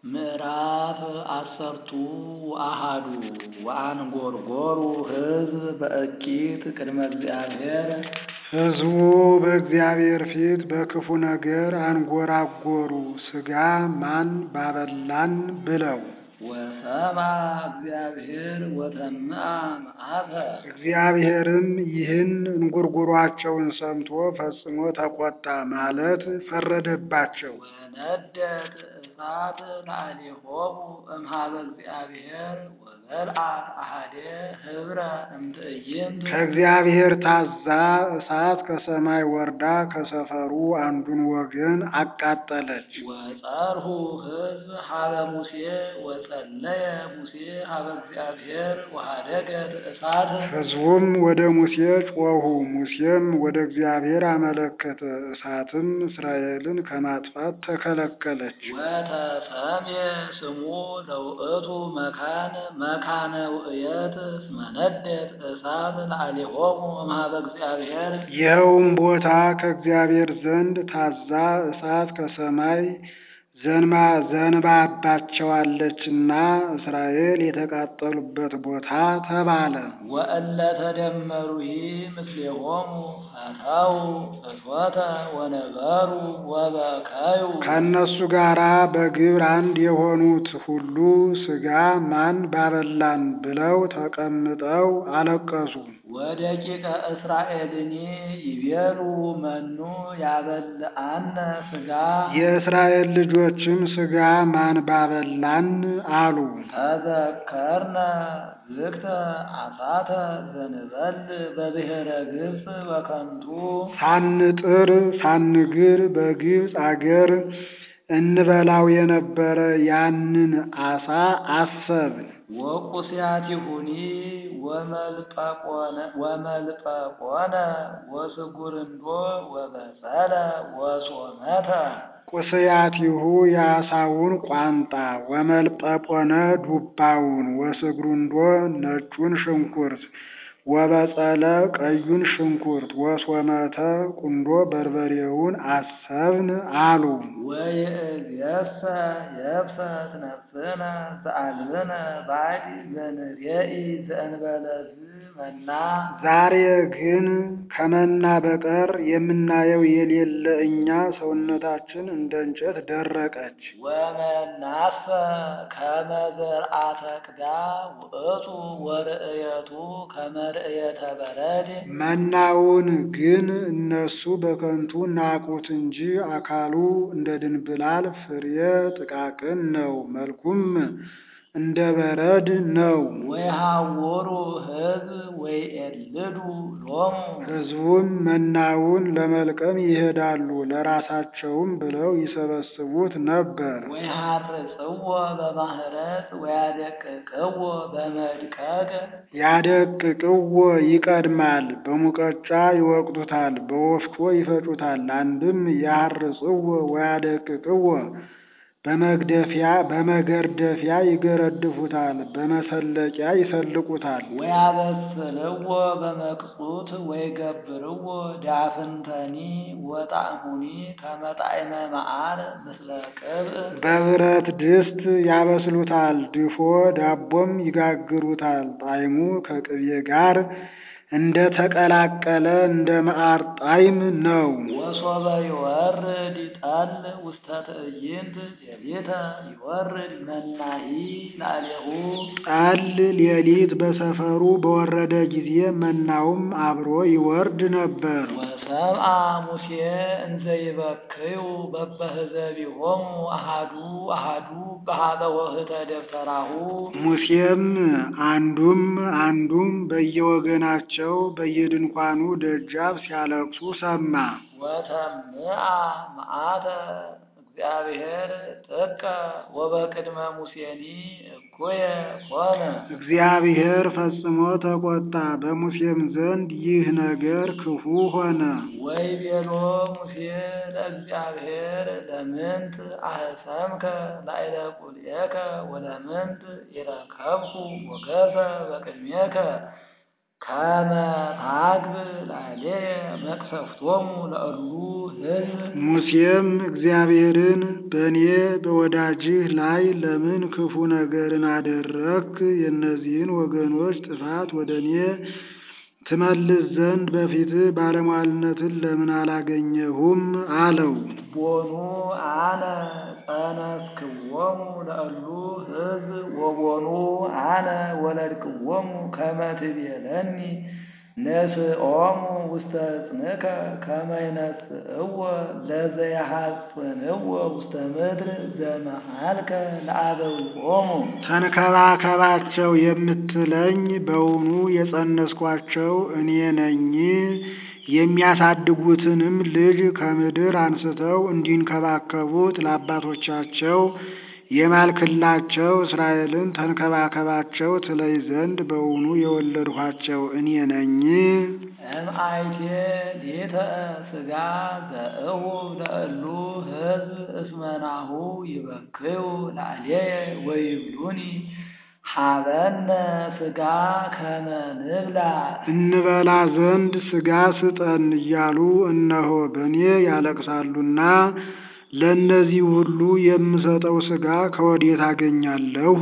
ምዕራፍ አሰርቱ ወአሐዱ ወአንጐርጐሩ ሕዝብ በእኪት ቅድመ እግዚአብሔር ሕዝቡ በእግዚአብሔር ፊት በክፉ ነገር አንጐራጐሩ ሥጋ ማን ባበላን ብለው። ወሰምዐ እግዚአብሔር ወተምዐ መዓተ እግዚአብሔርም ይህን እንጉርጉሯቸውን ሰምቶ ፈጽሞ ተቈጣ ማለት ፈረደባቸው። ወነደድ እሳት ላዕሌሆሙ እምኀበ እግዚአብሔር ወበልዐት አሐደ ኅብረ እምትዕይንት ከእግዚአብሔር ታዛ እሳት ከሰማይ ወርዳ ከሰፈሩ አንዱን ወገን አቃጠለች። ወጸርሁ ሕዝብ ኀበ ሙሴ ወጸለየ ሙሴ ኀበ እግዚአብሔር ወኀደገት እሳት ሕዝቡም ወደ ሙሴ ጮኹ፣ ሙሴም ወደ እግዚአብሔር አመለከተ። እሳትም እስራኤልን ከማጥፋት ተከለከለች። ወተሰምየ ስሙ ለውእቱ መካን መካነ ውእየት እስመ ነደድ እሳት ላዕሌሆሙ እምኀበ እግዚአብሔር ይኸውም ቦታ ከእግዚአብሔር ዘንድ ታዛ እሳት ከሰማይ ዘንባ ዘንባባቸዋለችና እስራኤል የተቃጠሉበት ቦታ ተባለ። ወእለ ተደመሩሂ ምስሌሆሙ ፈተው እቶተ ወነበሩ ወበከዩ ከእነሱ ጋራ በግብር አንድ የሆኑት ሁሉ ሥጋ ማን ባበላን ብለው ተቀምጠው አለቀሱ። ወደቂቀ እስራኤልኒ ይቤሉ መኑ ያበልዐነ ሥጋ የእስራኤል ልጆችም ሥጋ ማን ባበላን አሉ። ተዘከርነ ዝግተ አሳተ ዘንበል በብሔረ ግብፅ በከንቱ ሳንጥር ሳንግር በግብፅ አገር እንበላው የነበረ ያንን አሳ አሰብን። ወቁስያቲሁኒ ወመልጰቆነ ወመልጰቆነ ወስጉርንዶ ወበጸለ ወሶመተ ቁስያቲሁ የአሳውን ቋንጣ ወመልጰቆነ ዱባውን ወስጉርንዶ ነጩን ሽንኩርት ወበጸለ ቀዩን ሽንኩርት ወሶመተ ቁንዶ በርበሬውን አሰብን አሉ። ወይእዜሰ የብሰት ነፍስነ ዘአልብነ ባዕድ ዘንሬኢ ዘእንበለ ዝመና ዛሬ ግን ከመና በቀር የምናየው የሌለ እኛ ሰውነታችን እንደ እንጨት ደረቀች። ወመናፈ ከመ ዘርአተ ቅዳ ውእቱ ወርእየቱ ከመ ርእየተ በረድ መናውን ግን እነሱ በከንቱ ናቁት እንጂ አካሉ እንደ ድንብላል ፍሬ ጥቃቅን ነው፣ መልኩም እንደ በረድ ነው። ወይሃውሩ ሕዝብ ወይኤልዱ ሎሙ ሕዝቡም መናውን ለመልቀም ይሄዳሉ፣ ለራሳቸውም ብለው ይሰበስቡት ነበር። ወይሃርጽዎ በማህረጽ ወያደቅቅዎ በመድቀቅ ያደቅቅዎ ይቀድማል፣ በሙቀጫ ይወቅጡታል፣ በወፍጮ ይፈጩታል። አንድም ያርጽዎ ወያደቅቅዎ በመግደፊያ በመገርደፊያ ይገረድፉታል፣ በመሰለቂያ ይሰልቁታል። ወያበስልዎ በመቅጹት ወይገብርዎ ዳፍንተኒ ወጣዕሙኒ ከመ ጣዕመ መዓር ምስለ ቅብእ በብረት ድስት ያበስሉታል፣ ድፎ ዳቦም ይጋግሩታል። ጣዕሙ ከቅቤ ጋር እንደ ተቀላቀለ እንደ መዓር ጣዕም ነው። ወሶበ ይወርድ ጠል ውስተ ትዕይንት ሌሊተ ይወርድ መናሂ ላዕሌሁ ጠል ሌሊት በሰፈሩ በወረደ ጊዜ መናውም አብሮ ይወርድ ነበር። ወሰምዐ ሙሴ እንዘ ይበክዩ በበህዘቢሆሙ አሃዱ አሃዱ በኀበ ወህተ ደብተራሁ ሙሴም አንዱም አንዱም በየወገናቸው በየድንኳኑ ደጃፍ ሲያለቅሱ ሰማ። ወተምዐ መዓተ እግዚአብሔር ጥቀ ወበቅድመ ሙሴኒ እኩየ ኮነ እግዚአብሔር ፈጽሞ ተቆጣ፣ በሙሴም ዘንድ ይህ ነገር ክፉ ሆነ። ወይቤሎ ሙሴ ለእግዚአብሔር ለምንት አህሰምከ ላዕለ ቁልኤከ ወለምንት ኢረከብኩ ሞገሰ በቅድሜከ ከመ ታግብ ላዕሌየ መቅሰፍቶሙ ለእሉ ሕዝብ ሙሴም እግዚአብሔርን በእኔ በወዳጅህ ላይ ለምን ክፉ ነገርን አደረግክ? የእነዚህን ወገኖች ጥፋት ወደ እኔ ትመልስ ዘንድ በፊትህ ባለሟልነትን ለምን አላገኘሁም? አለው። ቦኑ አነ ጸነስክዎሙ ለእሉ ሕዝብ ወቦኑ አነ ወለድክዎሙ ከመ ትቤለኒ ነስኦሙ ውስተ ሕፅንከ ከመ ይነስእዎ ለዘየሐጽንዎ ውስተ ምድር ዘመሃልከ ለአበዊሆሙ። ተንከባከባቸው የምትለኝ በውኑ የጸነስኳቸው እኔ ነኝ? የሚያሳድጉትንም ልጅ ከምድር አንስተው እንዲንከባከቡት ለአባቶቻቸው የማልክላቸው እስራኤልን ተንከባከባቸው ትለይ ዘንድ በውኑ የወለድኋቸው እኔ ነኝ? እምአይቴ ሌተ ሥጋ ዘእሁብ ለእሉ ሕዝብ እስመ ናሁ ይበክዩ ላዕሌየ ወይብሉኒ ሀበነ ሥጋ ከመ ንብላ እንበላ ዘንድ ሥጋ ስጠን እያሉ እነሆ በእኔ ያለቅሳሉና ለእነዚህ ሁሉ የምሰጠው ሥጋ ከወዴት አገኛለሁ?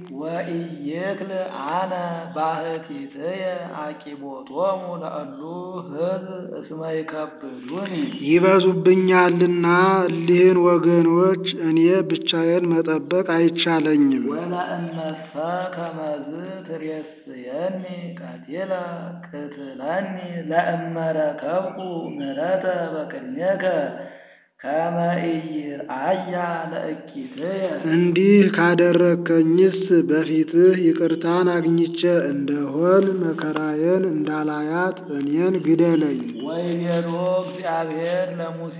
ወኢይክል አነ ባሕቲትየ አቂቦቶሙ ለእሉ ሕዝብ እስመ ይከብዱኒ ይበዙብኛልና እሊህን ወገኖች እኔ ብቻዬን መጠበቅ አይቻለኝም። ወለእመሰ ከመዝ ትሬስየኒ ቀቲለ ቅትለኒ ለእመ ረከብኩ ምሕረተ በቅድሜከ ከመ ኢይርአያ ለእኪትየ እንዲህ ካደረግከኝስ በፊትህ ይቅርታን አግኝቼ እንደሆን መከራዬን እንዳላያት እኔን ግደለኝ። ወይቤሎ እግዚአብሔር ለሙሴ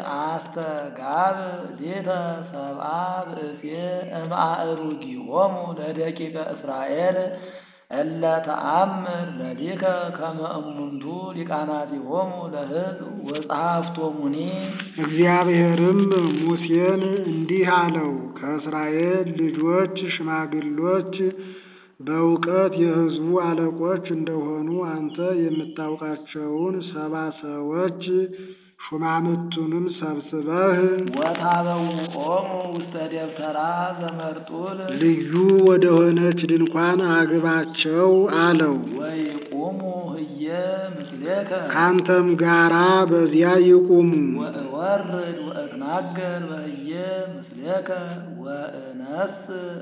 አስተጋብ ሌተ ሰብአ ብእሴ እምአእሩጊሆሙ ለደቂቀ እስራኤል እለ ተአምር ለሊከ ከመ እሙንቱ ሊቃናቲሆሙ ለሕዝብ ወጸሐፍቶሙኒ እግዚአብሔርም ሙሴን እንዲህ አለው፣ ከእስራኤል ልጆች ሽማግሎች በእውቀት የሕዝቡ አለቆች እንደሆኑ አንተ የምታውቃቸውን ሰባ ሰዎች ሹማምቱንም ሰብስበህ ወታበውኦሙ ውስተ ደብተራ ዘመርጡል ልዩ ወደሆነች ድንኳን አግባቸው አለው። ወይቁሙ ህየ ምስሌከ ካንተም ጋራ በዚያ ይቁሙ። ወእወርድ ወእትናገር በህየ ምስሌከ ወእነስ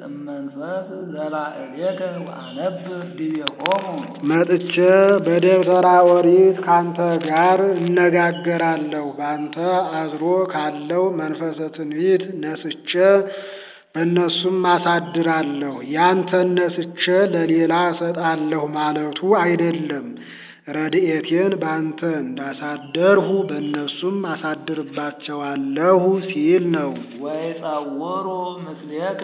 እመንፈስ ዘላዕሌከ ወአነብር ዲቤሆሙ መጥቼ በደብተራ ኦሪት ካንተ ጋር እነጋገራለሁ። ባንተ አድሮ ካለው መንፈሰ ትንቢት ነስቼ በእነሱም አሳድራለሁ። ያንተን ነስቼ ለሌላ እሰጣለሁ ማለቱ አይደለም። ረድኤቴን ባንተ እንዳሳደርሁ በእነሱም አሳድርባቸዋለሁ ሲል ነው። ወይጸውሩ ምስሌከ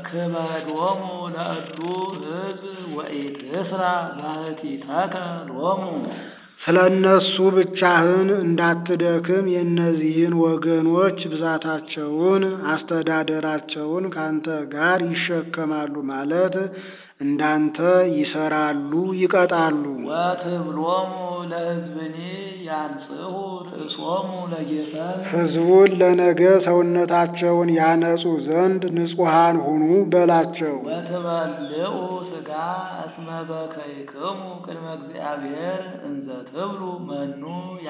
ክበዶሙ ለእሉ ሕዝብ ወኢትስራ ባሕቲተከ ሎሙ ስለ እነሱ ብቻህን እንዳትደክም የእነዚህን ወገኖች ብዛታቸውን አስተዳደራቸውን ካንተ ጋር ይሸከማሉ ማለት እንዳንተ ይሰራሉ፣ ይቀጣሉ። ወትብሎሙ ለሕዝብኒ ያንጽሑ ርእሶሙ ለጌሰን ሕዝቡን ለነገ ሰውነታቸውን ያነጹ ዘንድ ንጹሐን ሁኑ በላቸው። ወትበልዑ ሥጋ እስመ በከይክሙ ቅድመ እግዚአብሔር እንዘ ትብሉ መኑ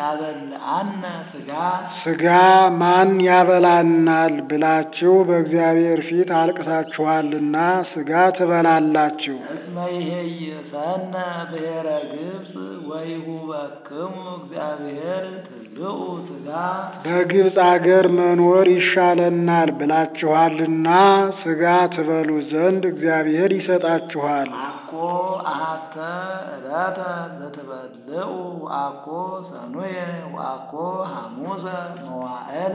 ያበልዐነ ሥጋ ሥጋ ማን ያበላናል ብላችሁ በእግዚአብሔር ፊት አልቅሳችኋልና ሥጋ ትበላላችሁ። እስመ ይሄይሰነ ብሔረ ግብፅ ወይሁበክሙ እግዚአብሔር ትብልዑ ሥጋ በግብፅ አገር መኖር ይሻለናል ብላችኋልና ሥጋ ትበሉ ዘንድ እግዚአብሔር ይሰጣችኋል። አኮ አሐተ ዕለተ ዘትበልዑ ወአኮ ሰኑየ ወአኮ ሐሙሰ መዋዕለ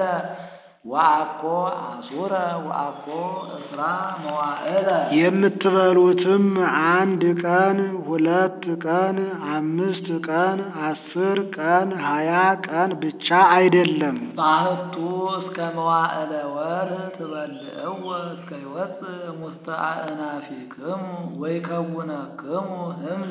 ወአኮ አሱረ ወአኮ እስራ መዋዕለ የምትበሉትም አንድ ቀን፣ ሁለት ቀን፣ አምስት ቀን፣ አስር ቀን፣ ሀያ ቀን ብቻ አይደለም። ባህቱ እስከ መዋዕለ ወር ትበልዕዎ እስከ ይወፅእ ሙስተ አእናፊክሙ ወይከውነክሙ ህምዘ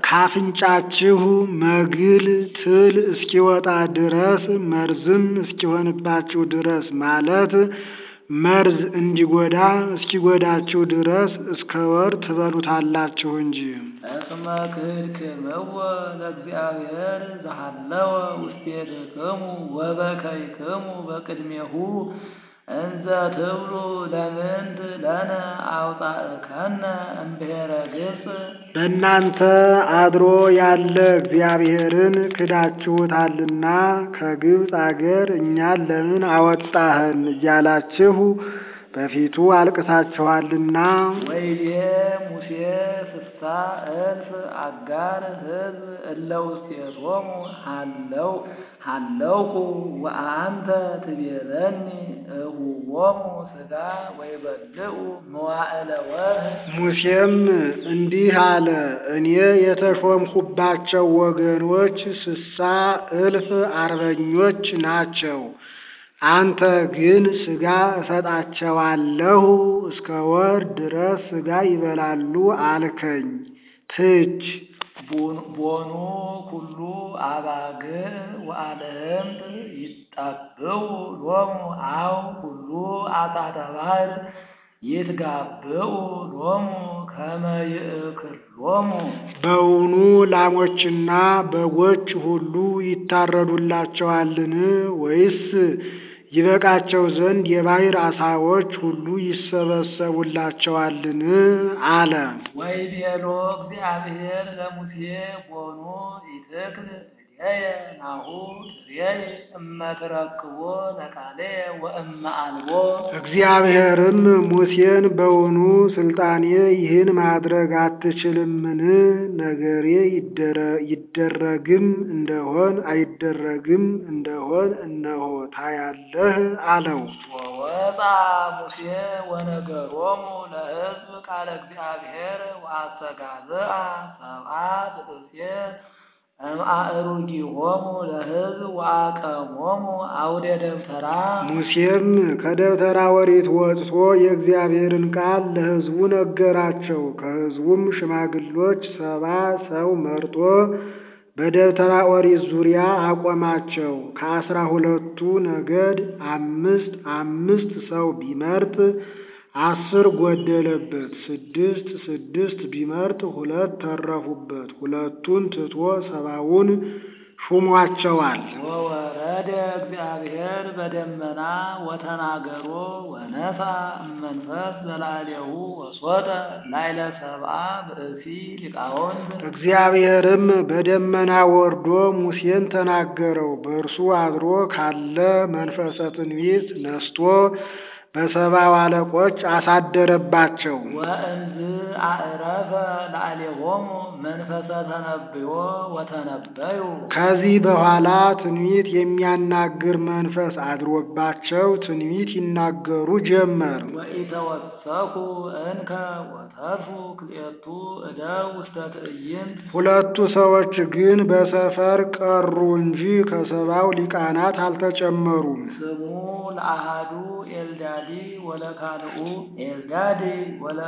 ካፍንጫችሁ መግል ትል እስኪወጣ ድረስ መርዝም እስኪሆንባችሁ ድረስ ማለት መርዝ እንዲጎዳ እስኪጎዳችሁ ድረስ እስከ ወር ትበሉታላችሁ እንጂ። እስመ ክህድክምዎ ለእግዚአብሔር ዘሃለወ ውስቴትክሙ ወበከይክሙ በቅድሜሁ እንዘ ትብሉ ለምንት ለነ አውጣእከነ እምብሔረ ግብፅ በእናንተ አድሮ ያለ እግዚአብሔርን ክዳችሁታልና ከግብፅ አገር እኛን ለምን አወጣህን እያላችሁ በፊቱ አልቅሳችኋልና። ወይቤ ሙሴ ስሳ እልፍ አጋር ሕዝብ እለ ውስቴቶሙ ሃለው ሃለውኩ ወአንተ ትቤለኒ እሁቦሙ ሥጋ ወይበልዑ መዋዕለ ወርኅ ሙሴም እንዲህ አለ፣ እኔ የተሾምኩባቸው ወገኖች ስሳ እልፍ አርበኞች ናቸው። አንተ ግን ሥጋ እሰጣቸዋለሁ እስከ ወር ድረስ ሥጋ ይበላሉ አልከኝ። ትች ቦኑ ኩሉ አባግዕ ወአልህምት ይጣብዑ ሎሙ አው ኩሉ አጣተ ባሕር ይትጋብዑ ሎሙ ከመ ይእክሎሙ በውኑ ላሞችና በጎች ሁሉ ይታረዱላቸዋልን? ወይስ ይበቃቸው ዘንድ የባሕር ዓሣዎች ሁሉ ይሰበሰቡላቸዋልን? አለ። ወይቤሎ እግዚአብሔር ለሙሴ ቦኑ ኢትክል እዴየ ናሁ ትሬይ እመ ትረክቦ ለቃልየ ወእመ አልቦ እግዚአብሔርም ሙሴን በውኑ ስልጣኔ ይህን ማድረግ አትችልምን? ነገሬ ይደረ- ይደረግም እንደሆን አይደረግም እንደሆን እነሆ ታያለህ አለው። ወወጣ ሙሴ ወነገሮሙ ለሕዝብ ቃለ እግዚአብሔር ወአስተጋዝአ ሰብአ ብእሴ እምአእሩጊሆሙ ለሕዝብ ወአቀሞሙ አውደ ደብተራ ሙሴም ከደብተራ ኦሪት ወጥቶ የእግዚአብሔርን ቃል ለሕዝቡ ነገራቸው። ከሕዝቡም ሽማግሎች ሰባ ሰው መርጦ በደብተራ ኦሪት ዙሪያ አቆማቸው። ከአስራ ሁለቱ ነገድ አምስት አምስት ሰው ቢመርጥ አስር ጎደለበት። ስድስት ስድስት ቢመርጥ ሁለት ተረፉበት። ሁለቱን ትቶ ሰባውን ሹሟቸዋል። ወወረደ እግዚአብሔር በደመና ወተናገሮ ወነሳ እመንፈስ ዘላሌሁ ወሶጠ ላይለ ሰብአ ብእሲ ሊቃውንት እግዚአብሔርም በደመና ወርዶ ሙሴን ተናገረው። በእርሱ አድሮ ካለ መንፈሰ ትንቢት ነስቶ በሰባው አለቆች አሳደረባቸው። ወእንዝ አዕረፈ ላዕሌሆሙ መንፈሰ ተነብዮ ወተነበዩ ከዚህ በኋላ ትንቢት የሚያናግር መንፈስ አድሮባቸው ትንቢት ይናገሩ ጀመር። ወኢተወሰኩ እንከ ወተርፉ ክልኤቱ እደው ውስተ ትዕይንት ሁለቱ ሰዎች ግን በሰፈር ቀሩ እንጂ ከሰባው ሊቃናት አልተጨመሩም። ስሙ ለአሃዱ ኤልዳዲ ወለካልኡ ኤልዳዲ ወለ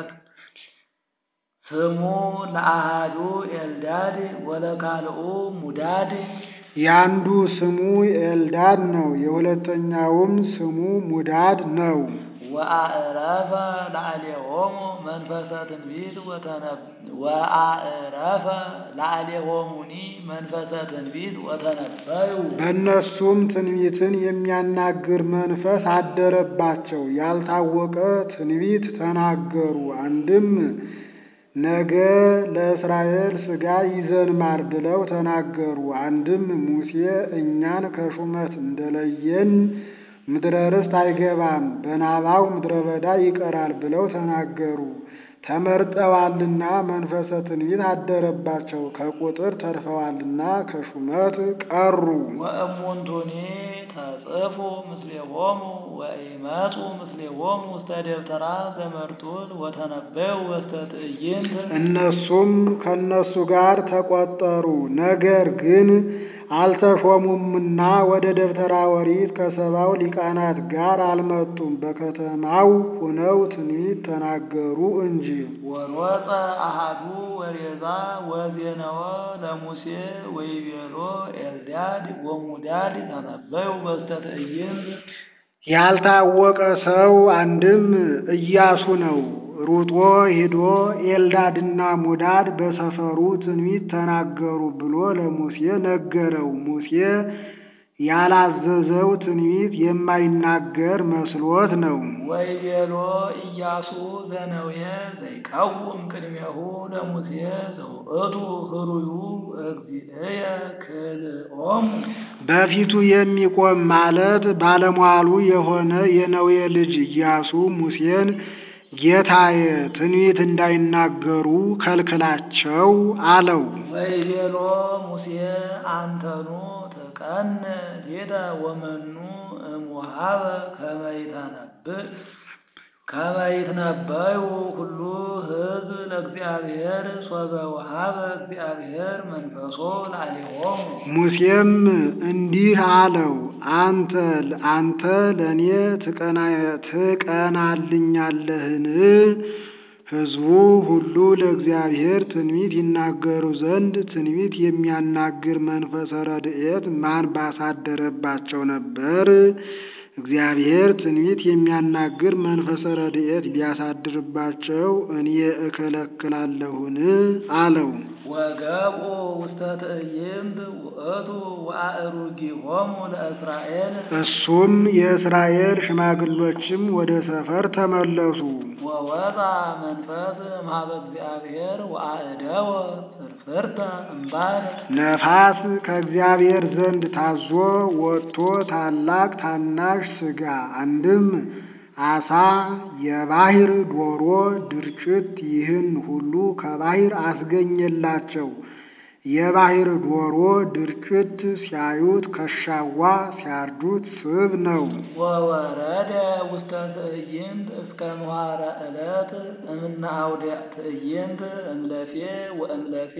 ስሙ ለአሃዱ ኤልዳድ ወለካልኡ ሙዳድ ያንዱ ስሙ ኤልዳድ ነው፣ የሁለተኛውም ስሙ ሙዳድ ነው። ወአዕረፈ ላዕሌሆሙ መንፈሰ ትንቢት ወተነብ ወአዕረፈ ላዕሌሆሙኒ መንፈሰ ትንቢት ወተነበዩ በእነሱም ትንቢትን የሚያናግር መንፈስ አደረባቸው። ያልታወቀ ትንቢት ተናገሩ። አንድም ነገ ለእስራኤል ሥጋ ይዘንማል ብለው ተናገሩ። አንድም ሙሴ እኛን ከሹመት እንደለየን ምድረ ርስት አይገባም፣ በናባው ምድረ በዳ ይቀራል ብለው ተናገሩ። ተመርጠዋልና መንፈሰ ትንቢት አደረባቸው። ከቁጥር ተርፈዋልና ከሹመት ቀሩ። ወእሙንቱኒ ተጽፉ ምስሌሆሙ ወኢመጹ ምስሌሆሙ ውስተ ደብተራ ዘመርጡል ወተነበዩ ውስተ ትዕይንት እነሱም ከእነሱ ጋር ተቆጠሩ። ነገር ግን አልተሾሙምና ወደ ደብተራ ኦሪት ከሰባው ሊቃናት ጋር አልመጡም። በከተማው ሁነው ትንቢት ተናገሩ እንጂ። ወሮፀ አሃዱ ወሬዛ ወዜነወ ለሙሴ ወይቤሎ ኤልዳድ ወሙዳድ ተነበዩ በስተ ትዕይንት ያልታወቀ ሰው አንድም ኢያሱ ነው። ሩጦ ሂዶ ኤልዳድና ሙዳድ በሰፈሩ ትንቢት ተናገሩ ብሎ ለሙሴ ነገረው። ሙሴ ያላዘዘው ትንቢት የማይናገር መስሎት ነው። ወይቤሎ ኢያሱ ዘነዌ ዘይቃውም ቅድሜሁ ለሙሴ ዘውእቱ ህሩዩ እግዚእየ ክልኦሙ በፊቱ የሚቆም ማለት ባለሟሉ የሆነ የነዌ ልጅ ኢያሱ ሙሴን ጌታዬ ትንቢት እንዳይናገሩ ከልክላቸው አለው። ወይቤሎ ሙሴ አንተኑ ተቀን ሌተ ወመኑ እምውሃበ ከመ ይተነብእ ከመ ይትነበዩ ሁሉ ሕዝብ ለእግዚአብሔር ሶበ ወሃበ እግዚአብሔር መንፈሶ ላዕሌሆሙ። ሙሴም እንዲህ አለው፣ አንተ አንተ ለእኔ ትቀናልኛለህን? ሕዝቡ ሁሉ ለእግዚአብሔር ትንቢት ይናገሩ ዘንድ ትንቢት የሚያናግር መንፈሰ ረድኤት ማን ባሳደረባቸው ነበር? እግዚአብሔር ትንቢት የሚያናግር መንፈሰ ረድኤት ቢያሳድርባቸው እኔ እከለክላለሁን? አለው። ወገብኡ ውስተ ትዕይንት ውእቱ ወአእሩጊሆሙ ለእስራኤል እሱም የእስራኤል ሽማግሎችም ወደ ሰፈር ተመለሱ። ወወጣ መንፈስ እምኀበ እግዚአብሔር ወአእደወ ፍርፍርተ እምባሕር ነፋስ ከእግዚአብሔር ዘንድ ታዞ ወጥቶ ታላቅ ታናሽ ሥጋ አንድም አሳ፣ የባሕር ዶሮ፣ ድርጭት ይህን ሁሉ ከባሕር አስገኘላቸው። የባሕር ዶሮ ድርጭት ሲያዩት ከሻዋ ሲያርዱት ስብ ነው። ወወረደ ውስተ ትዕይንት እስከ ምኋረ ዕለት እምነ አውደ ትዕይንት እምለፌ ወእምለፌ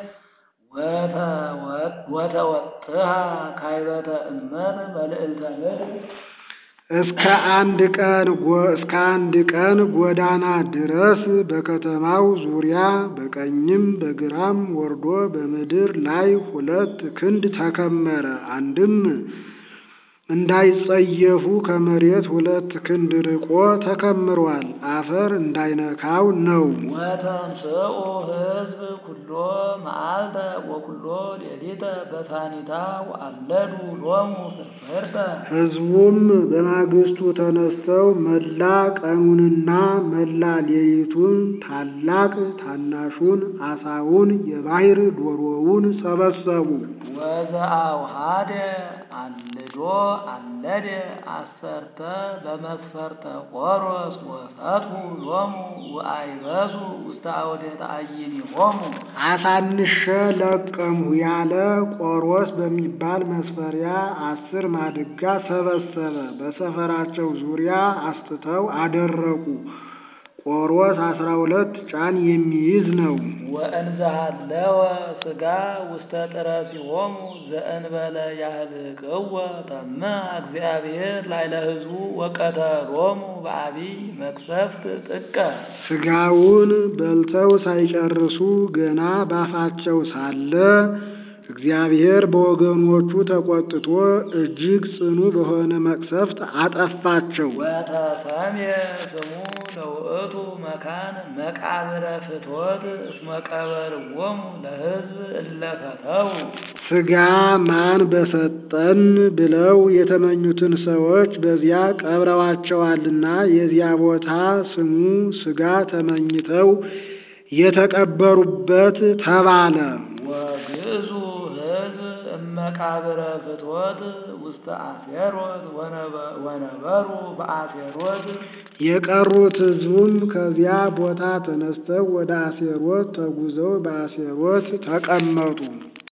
ወተወጥሃ ካይበተ እመት መልዕልተ ምድር እስከ አንድ ቀን እስከ አንድ ቀን ጎዳና ድረስ በከተማው ዙሪያ በቀኝም በግራም ወርዶ በምድር ላይ ሁለት ክንድ ተከመረ። አንድም እንዳይጸየፉ ከመሬት ሁለት ክንድ ርቆ ተከምሯል። አፈር እንዳይነካው ነው። ወተንስኡ ሕዝብ ኩሎ መዓልተ ወኩሎ ሌሊተ በሳኒታ ወአለዱ ሎሙ ፍርፍርተ ሕዝቡም በማግስቱ ተነስተው መላ ቀኑንና መላ ሌሊቱን ታላቅ ታናሹን አሳውን የባሕር ዶሮውን ሰበሰቡ። ወዘአውሃደ አልዶ አለደ አሰርተ በመስፈርተ ቆሮስ ወፈትሑ ሎሙ ወአይበሱ ውስተ አውደ ተአይኒሆሙ አሳንሸ ለቀምሁ ያለ ቆሮስ በሚባል መስፈሪያ አስር ማድጋ ሰበሰበ። በሰፈራቸው ዙሪያ አስትተው አደረቁ። ቆሮስ አስራ ሁለት ጫን የሚይዝ ነው። ወእንዘሃለወ ሥጋ ውስተ ጥረሲሆሙ ዘእንበለ ያህልቅወ ተመ እግዚአብሔር ላዕለ ሕዝቡ ወቀተሎሙ በዐቢይ መቅሰፍት ጥቀ ሥጋውን በልተው ሳይጨርሱ ገና ባፋቸው ሳለ እግዚአብሔር በወገኖቹ ተቆጥቶ እጅግ ጽኑ በሆነ መቅሰፍት አጠፋቸው። ወተሰምየ ስሙ ለውእቱ መካን መቃብረ ፍትወት እስመ ቀበርዎሙ ለሕዝብ እለ ፈተው ሥጋ ማን በሰጠን ብለው የተመኙትን ሰዎች በዚያ ቀብረዋቸዋልና የዚያ ቦታ ስሙ ሥጋ ተመኝተው የተቀበሩበት ተባለ። ወግእዙ ሕዝብ እመቃብረ ፍትወት ውስተ አሴሮት ወነበሩ በአሴሮት የቀሩት ሕዝቡም ከዚያ ቦታ ተነስተው ወደ አሴሮት ተጉዘው በአሴሮት ተቀመጡ።